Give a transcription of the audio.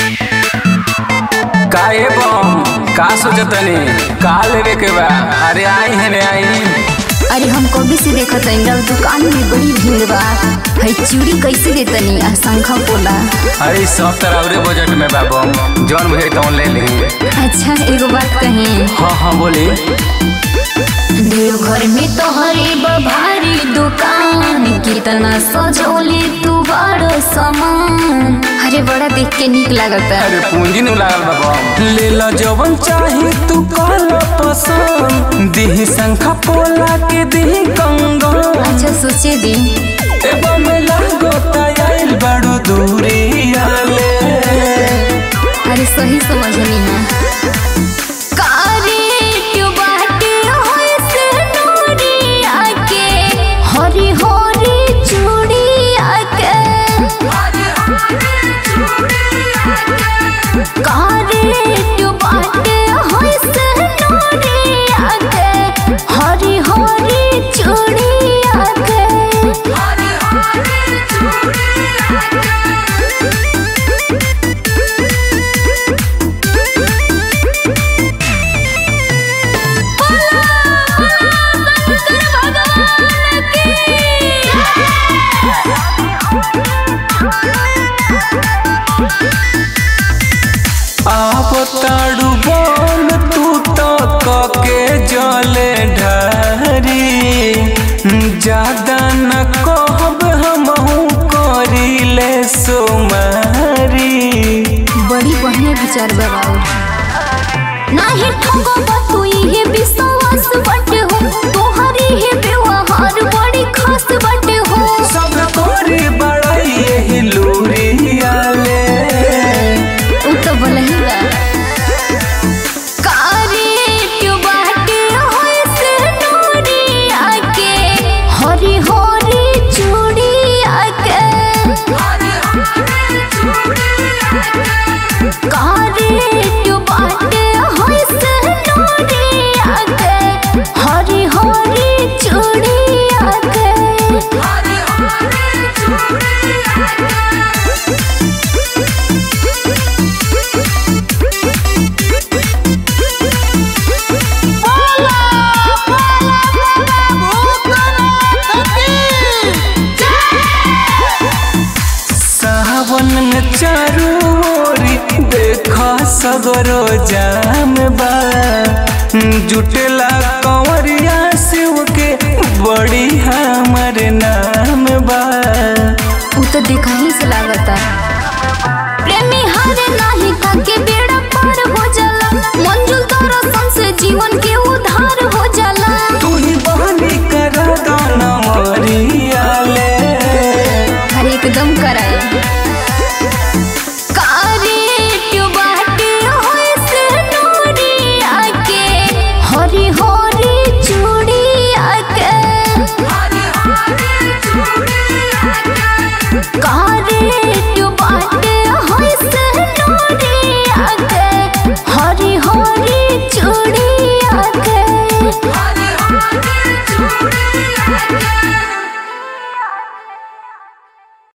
काहे बम का सोचतनी का लेवे के बा अरे आई है रे आई अरे हम कभी से देखत हई रउआ दुकान में बड़ी भीड़ बा हई चूड़ी कैसे देतनी आ शंखा पोला अरे सब तरह बजट में बा बम जौन भे तौन ले ली अच्छा एगो बात कही हाँ हाँ बोली देवघर में तोहरे भारी दुकान कितना सजौले तू बड़ो सामान अरे बड़ा देख के निक लागता अरे पूंजी नु लागल बा बम ले ला जवन चाही तू काल पसंद दिही शंखा पोला के दिही कंगन अच्छा सोचे दी ए बम लागो आइल बड़ो दूरी आले अरे सही समझनी है हरी हरी चूड़ी आके कारे बाटे होय से नूरी आके हरी हरी चूड़ी आके आप ताड़ू बम तू तो कके जले ढारी ज्यादा न कहब हमहू करिले सोमारी बड़ी बढ़िया विचार बा बाबू नाही ठगो तू ये विश्वास बटे हो तोहरी ही व्यवहार बड़ी खास बटे हो सब तोरी बड़ाई यही लूरी आले उ तो बोलही बा कारे क्यों बाटे होय से नूरी आके हरी हरी चूड़ी आके कारे क्यों बाटे होय से नूरी आके हरी हरी चूड़ी आके सावन में चारू ओरी देखा सगरो जाम बा जुटेला कंवरिया शिव के बड़ी हमर नाम बा उ तो देखा